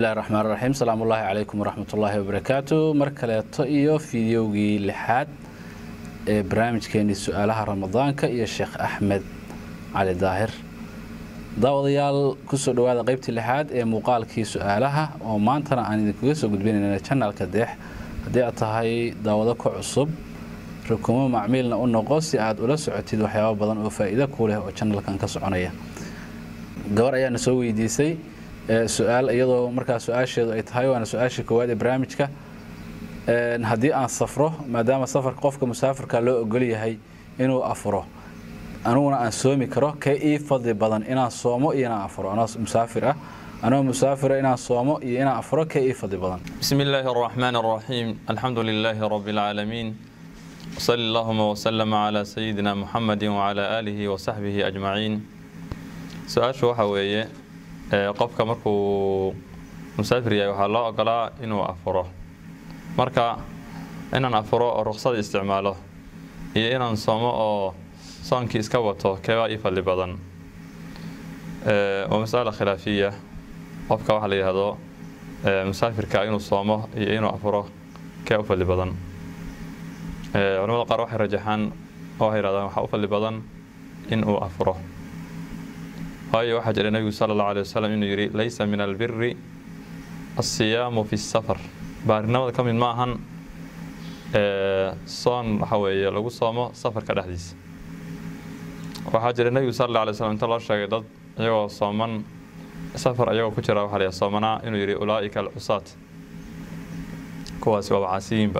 bismillahi raxmaan raxiim salaamu ullaahi calaykum waraxmatullaahi wabarakaatu mar kaleeto iyo fideogii lixaad ee barnaamijkeenii su-aalaha ramadaanka iyo sheekh axmed cali daahir daawadayaal kusoo dhawaada qeybtii lixaad ee muuqaalkii su-aalaha oo maantana aan idinkaga soo gudbinayna janalka deex haddii aad tahay daawado ka cusub rukumo macmiilna u noqo si aad ula socotid waxyaaba badan oo faa-iido ku leh oo janalkan ka soconaya gabar ayaana soo weydiisay su-aal iyadoo markaa su-aasheedu ay tahay waana su-aashii koowaad ee barnaamijka haddii aan safro maadaama safarka qofka musaafirka loo ogol yahay inuu afuro aniguna aan soomi karo kee ii fadli badan inaan soomo iyo inaan afuro anoo musaafir ah anoo musaafira inaan soomo iyo inaan afuro kee ii fadli badan بسم الله الرحمن الرحيم الحمد لله رب العالمين وصلى اللهم وسلم على سيدنا محمد وعلى آله وصحبه أجمعين su-aashu waxa weeye qofka markuu musaafir yahay waxaa loo ogolaa inuu afuro marka inaan afuro oo ruqsada isticmaalo iyo inaan soomo oo soonkii iska wato keebaa ii fadli badan waa masala khilaafiya qofka waxaa la yidhahdo musaafirka inuu soomo iyo inuu afuro kee u fadli badan culamada qaar waxay rajaxaan oo waxay yidhahdaan waxaa u fadli badan inuu afuro waayo waxaa jira nebigu sala allahu alay wasalam inuu yidhi laysa min albiri alsiyaamu fi safar baarinimada ka mid ma ahan soon waxa weeye lagu soomo safarka dhexdiisa waxaa jira nebigu sala allah alay slam inta loo sheegay dad iyagoo sooman safar iyagoo ku jira waxaa la yidhaha soomanaa inuu yidhi ulaa'ika alcusaat kuwaasi waa wacaasiyiinba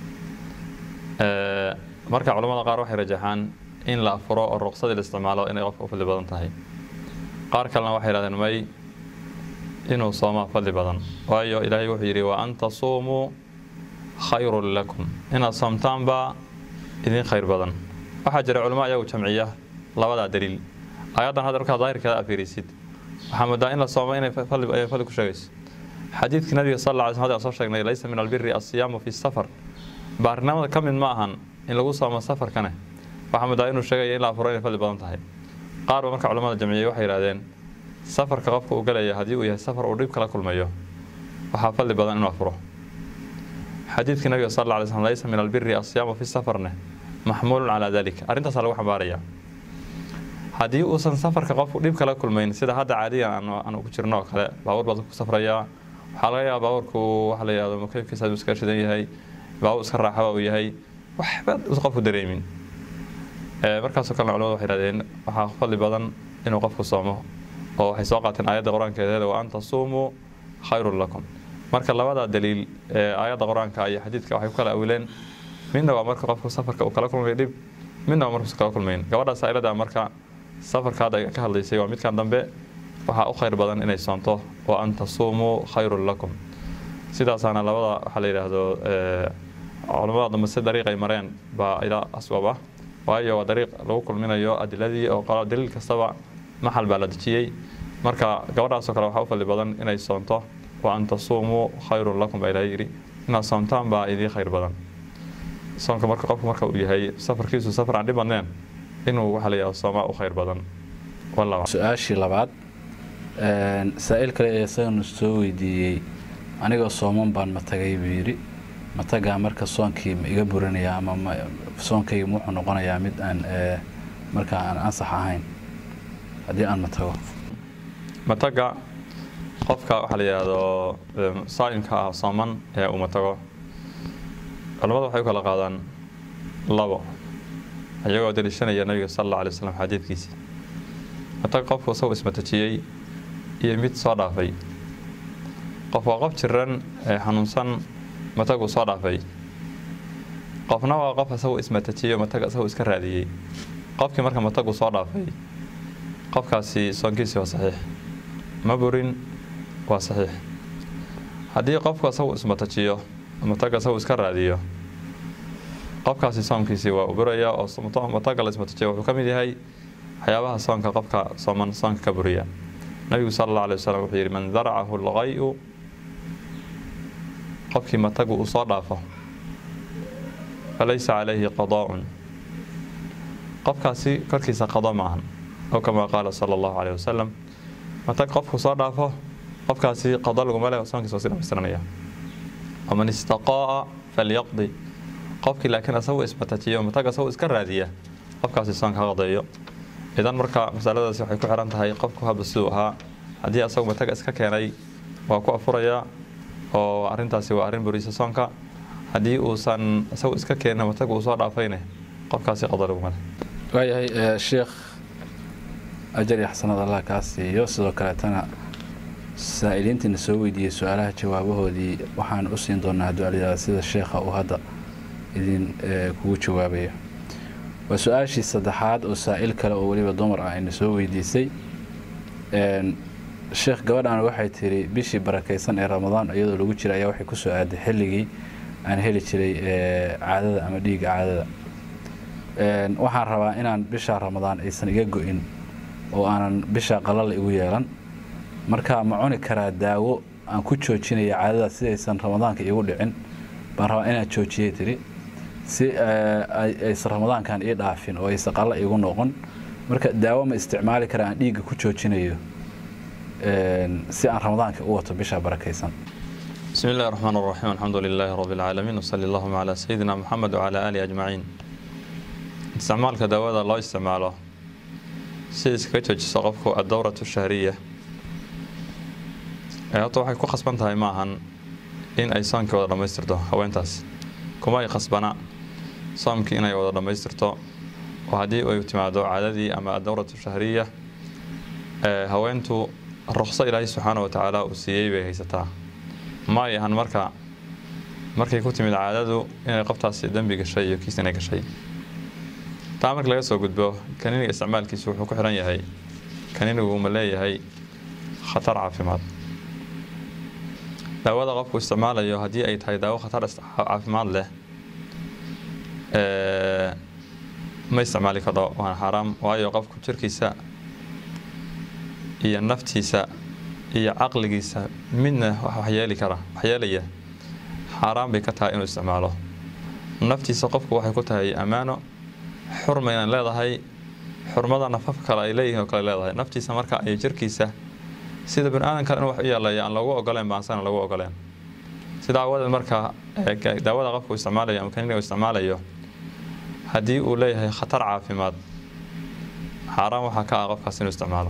marka culamada qaar waxay rajaxaan in la afuro oo ruqsadii la isticmaalo inay qofka u fadli badan tahay qaar kalena waxay yidhahdeen may inuu soomaa fadli badan waayo ilaahay wuxuu yidhi wa an tasuumuu khayrun lakum inaad soomtaanbaa idin khayr badan waxaa jira culamo ayagu jamciya labadaa daliil ayaddan hadda markaa daahirkeeda afiirisid waxaa moodaa in la soomo inay fadli ku sheegayso xadiidkii nabiga sal alla ly slm hada soo sheegnay laysa min albiri alsiyaamu fi safar baarinimada ka mid ma ahan in lagu soomo safarkane waxaa moodaa inuu sheegaya in la afuro inay fadli badan tahay qaar ba marka culamada jamciyey waxay yidhahdeen safarka qofka uu galaya haddii uu yahay safar uu dhib kala kulmayo waxaa fadli badan inuu afuro xadiidkii nabiga sal alla alay slm laysa min albiri asiyaamu fi safarne maxmuulun calaa dalik arrintaasaa lagu xambaaraya haddii uusan safarka qofku dhib kala kulmayn sida hadda caadiyan aanu ku jirno oo kale baabuur baad ku safrayaa waxaa laga yaaba baabuurku waxa la yihahdo mukeefkiisa uu iska shidan yahay baabuur iska raaxaba uu yahay waxba uusan qofku dareemin markaasoo kalena culamadu waxay yidhahdeen waxaa fadli badan inuu qofku soomo oo waxay soo qaateen aayadda qur-aankeedeeda wa an tasuumuu khayrun lakum marka labada daliil ee aayadda qur-aanka iyo xadiidka waxay ku kala awileen midna waa marka qofku safarka uu kala kulmay dhib midna waa markuusa kala kulmayn gabadha saa'ilada marka safarka hadda ka hadlaysay waa midkan dambe waxaa u khayr badan inay soonto wa an tasuumuu khayrun lakum sidaasaana labada waxaa la yidhaahdo culamada dambe si dariiq ay mareen baa ilaa aswab ah waayo waa dariiq lagu kulminayo adiladii oo daliil kastaba maxal baa la dejiyey marka gabadhaasoo kale waxaa u fadli badan inay soonto wa an tasuumuu khayrun lakum baa ilaha yidhi inaad soomtaan baa idii khayr badan soonka marka qofku marka uu yahay safarkiisu safar aan dhib badneen inuu waxaa la yidhahdo soomaa u khayr badan su-aashii labaad saa-il kale ee isaganu soo weydiiyey anigoo sooman baan matagay buu yidhi matagaa marka soonkii ma iga burinaya ama soonkayga wuxuu noqonayaa mid aan markaa aan ansax ahayn haddii aan matago mataga qofka waxaa la yidhaahdo saa'imka ah sooman ee uu matago culamada waxay u kala qaadaan labo iyagoo daliishanaya nabiga sala alla alay waslam xadiidkiisii matag qofku isagoo ismatajiyey iyo mid soo dhaafay qof waa qof jiran ee xanuunsan mataguu soo dhaafay qofna waa qof isagoo ismatajiyo matag isagoo iska raadiyey qofkii marka mataguu soo dhaafay qofkaasi soonkiisii waa saxiix ma burin waa saxiix haddii qofku isaguu ismatajiyo mataga isaguu iska raadiyo qofkaasi soomkiisii waa u buraya oo mataga la ismatajiyo wuxuu ka mid yahay waxyaabaha soonka qofka sooman soonka ka buriya nabigu sala allah alay wasalam wuxuu yidhi man daracahu lqayu qofkii matagu uu soo dhaafo falaysa calayhi qadaaun qofkaasi korkiisa qado ma ahan oo kamaa qaala sala allahu caleyh wasalam matag qofku soo dhaafo qofkaasi qada laguma leh soonkiisa waa si dhamaystiranaya waman istaqaa'a falyaqdi qofkii laakiin asagu ismatajiyo matag asagu iska raadiya qofkaasi soonka ha qadeeyo idan marka masaladaasi waxay ku xiran tahay qofku haba siduu ahaa haddii asagu mataga iska keenay waa ku afuraya oo arrintaasi waa arrin burisa soonka haddii uusan isagu iska keenin mataga uu soo dhaafayne qofkaasi qada laguma leh waayahay sheekh ajar iyo xasanad allah kaa siiyo sidoo kaleetana saa'iliintiina soo weydiiyey su-aalaha jawaabahoodii waxaan u siin doonaa ducaliyada sida sheekha uu hadda idin kugu jawaabayo waa su-aashii saddexaad oo saa'il kale oo weliba dumar ah ayna soo weydiisay sheekh gabadhan waxay tiri bishii barakaysan ee ramadaan iyadoo lagu jira ayaa waxay kusoo aaday xilligii aan heli jiray caadada ama dhiigga caadada waxaan rabaa inaan bishaa ramadaan aysan iga go-in oo aanan bishaa qalala igu yeelan marka ma cuni karaa daawo aan ku joojinaya caadada sidaysan ramadaanka igu dhicin baan rabaa inaan joojiyay tiri si aysan ramadaankan ii dhaafin oo aysan qalla igu noqon marka daawo ma isticmaali karaa aan dhiigga ku joojinayo si aan ramadaanka u wato bishaa barakaysan بسم الله الرحمن الرحيم الحمد لله رب العالمين وصلى اللهم على سيدنا محمد وعلى آله أجمعين isticmaalka daawada loo isticmaalo si iskaga joojiso qofku adowratu shahriya horta waxay ku khasban tahay maahan in ay soonkii wada dhammaystirto haweentaas kuma ay khasbana soomkii inay wada dhammaystirto oo haddii ay timaado caadadii ama adowratu shahriya haweentu ruqso ilaahay subxaana wa tacaala uu siiyey bay haysataa ma ay ahan marka markay ku timid caadadu inay qoftaasi dembi gashay iyo kiis inay gashay taa marka laga soo gudbo kaniiniga isticmaalkiisu wuxuu ku xiran yahay kaniinigu ma leeyahay khatar caafimaad daawada qofku isticmaalayo haddii ay tahay daawo khatar caafimaad leh ma isticmaali karo waana xaaraam waayo qofku jirkiisa iyo naftiisa iyo caqligiisa midna waxyeeli kara waxyeelaya xaaraan bay ka tahay inuu isticmaalo naftiisa qofku waxay ku tahay ammaano xurmayna leedahay xurmada nafaf kale ay leeyihiin oo kale leedahay naftiisa marka ay jirkiisa sida bani aadan kale in wax u yeelaya aan loogu ogoleen baansana lagu ogoleen sida awadeed marka daawada qofku isticmaalayo ama kaniiniga isticmaalayo haddii uu leeyahay khatar caafimaad xaaraan waxaa ka ah qofkaas inuu isticmaalo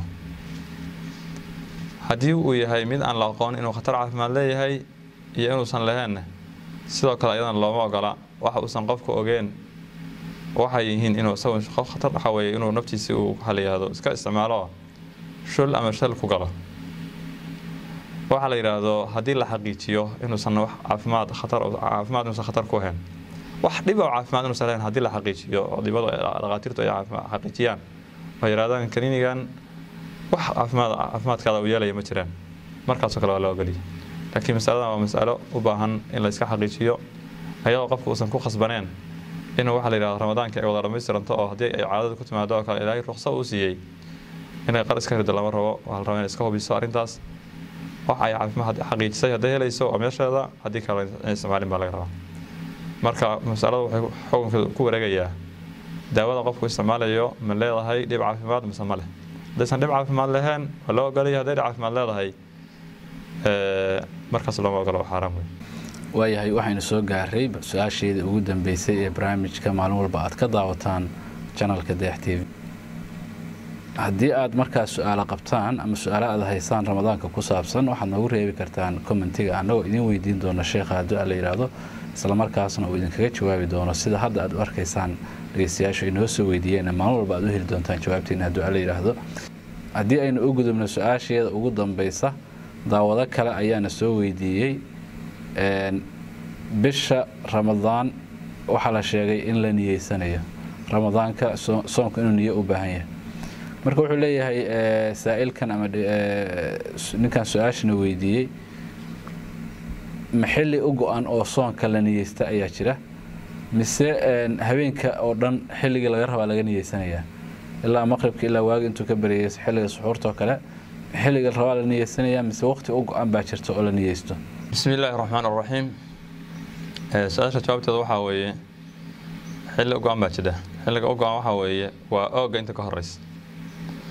haddii uu yahay mid aan la aqoon inuu khatar caafimaad leeyahay iyo inuusan laheenna sidoo kale ayadana looma ogola waxa uusan qofku ogeen waxay yihiin inuu isagu qof khatar waxa weeye inuu naftiisi uu waxa la yidhaahdo iska isticmaalo shul ama shal ku galo waxaa la yidhaahdo haddii la xaqiijiyo inuusan wax caafimaad khatar caafimaad inuusan khatar ku ahayn wax dhib oo caafimaad inuusan lahayn haddii la xaqiijiyo oo dhibadu dhaqaatiirtu ay xaqiijiyaan oo yidhahdaan kaniinigan wax caafimaad caafimaadkaada uu yeelaya ma jiraan markaasoo kale waa loo ogoliya laakiin masaladan waa masalo u baahan in la iska xaqiijiyo ayadoo qofku uusan ku khasbaneen inuu waxa la yidhahdo ramadaanka ay wada dhamaystiranto oo haddii ay caadada ku timaado oo kale ilaahay ruqso uu siiyey inay qar iska rido lama rabo waxaa la rabaa inay iska hubiso arrintaas wax ay caafimaad xaqiijisay hadday helayso waa meesheeda haddii kale in isticmaalin baa laga rabaa marka masalada waxay xukunka ku wareegayaa daawada qofku isticmaalayo ma leedahay dhib caafimaad mise ma leh haddaysan dhib caafimaad lahayn waa loo ogolaya hadday dhib caafimaad leedahay markaas looma ogolo xaaraan wey waayahay waxaynu soo gaaray su-aasheedii ugu dambeysay ee barnaamijka maalin walba aad ka daawataan janalka deex t v haddii aad markaas su-aalo qabtaan ama su-aalo aad haysaan ramadaanka ku saabsan waxaad noogu reebi kartaan commentiga annagoo idin weydiin doona sheekha hadduu la yidhaahdo islamarkaasna uu idinkaga jawaabi doono sida hadda aad u arkaysaan dhegeystayaashu ay noo soo weydiiyeen maalin walba aad u heli doontaan jawaabteena hadduu la yidhaahdo haddii aynu u gudubno su-aasheeda ugu dambeysa daawado kale ayaana soo weydiiyey bisha ramadaan waxaa la sheegay in la niyeysanayo ramadaanka soonku inuu niyo u baahan yahay marka wuxuu leeyahay saa'ilkan ama ninkan su-aashana weydiiyey ma xilli u go-an oo soonka la niyeysta ayaa jira mise habeenka oo dhan xilligii laga rabaa laga niyeysanayaa ilaa maqribka ilaa waagi intuu ka bareeyay xilliga suxuurtoo kale xilliga rabaa la niyeysanayaa mise waqti u go-an baa jirta oo la niyeysto bismi illaahi raxmaan raxiim su-aasha jawaabteeda waxaa weeye xilli u go-an baa jira xilliga u go-an waxaa weeye waa ooga inta ka horeysa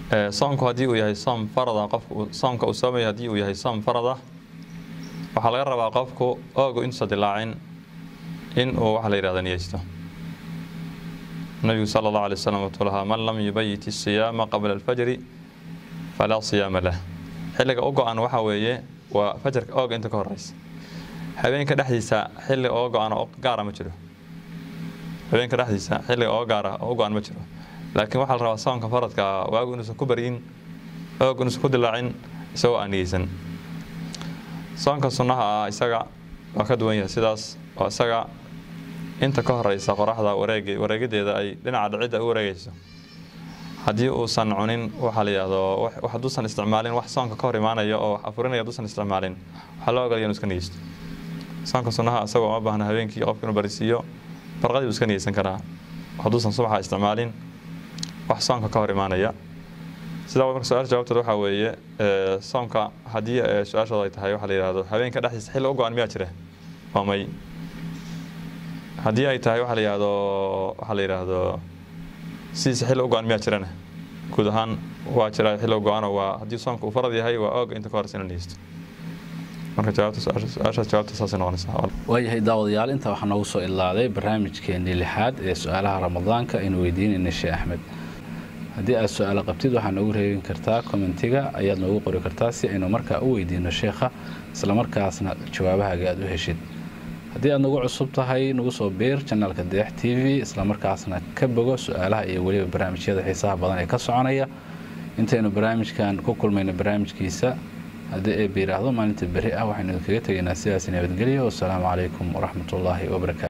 soomku haddii uu yahay soom farada qofku soomka uu soomaya haddii uu yahay soom farada waxaa laga rabaa qofku oogu intuusa dilaacin in uu waxa la yihahdo niyeysto nabigu sala allahu alay wasalam wuxuu lahaa man lam yubayit isiyaama qabla alfajri falaa siyaama lah xilliga u go-an waxaa weeye waa fajarka ooga inta ka horeysa habeenka dhexdiisa xilli oo go-an oo gaara ma jiro habeenka dhexdiisa xilliga oo gaara oo u go-an ma jiro laakiin waxaa la rabaa soonka faradka waagu inuusan ku baryin oog inuusan ku dilaacin isagoo aan niyeysan soonka sunnaha ah isaga waa ka duwan yahay sidaas oo isaga inta ka horeysa qoraxda wareeg wareegideeda ay dhinaca dhicidda u wareegeyso haddii uusan cunin waxaa la yidhahdo hadduusan isticmaalin wax soonka ka hor imaanaya oo wax afurinaya hadduusan isticmaalin waxaa loo ogolaya inu iska niyeysto soonka sunnaha isagoo uma baahna habeenkii qofka inuu barisiiyo barqadii uu iska niyeysan karaa hadduusan subaxa isticmaalin wax soonka ka hor imaanaya sidaa marka su-aal jawaabteed waxaa weeye soomka haddii su-aashooda ay tahay waxaa la yidhahdo habeenka dhexdiisa xilli u go-an miyaa jira waa may haddii ay tahay waxaa la yidhahdo waxaa la yidhaahdo sidiisa xilli u go-an miyaa jirana guud ahaan waa jira xilli u go-ano waa haddii soomka uu farad yahay waa ooga inta ka horeysa ina niyeysto marka jawaabta su-aashaas jawaabta saasay noqonaysaa waayahay daawadayaal intaa waxaa noogu soo ilaaday barnaamijkeenii lixaad ee su-aalaha ramadaanka aynu weydiinayna sheekh axmed haddii aad su-aalo qabtid waxaa noogu reebin kartaa kommentiga ayaad noogu qori kartaa si aynu markaa u weydiino sheekha islamarkaasna jawaabahaaga aad u heshid haddii aad nagu cusub tahay nagu soo biir janaalka deex t v islamarkaasna ka bogo su-aalaha iyo weliba barnaamijyada xiisaha badan ee ka soconaya intaynu barnaamijkan ku kulmayno barnaamijkiisa haddii eeb yidhaahdo maalinta berri ah waxaynu idinkaga tegaynaa sidaas nabadgelyo wasalaamu calaykum waraxmatullaahi wabarakaatu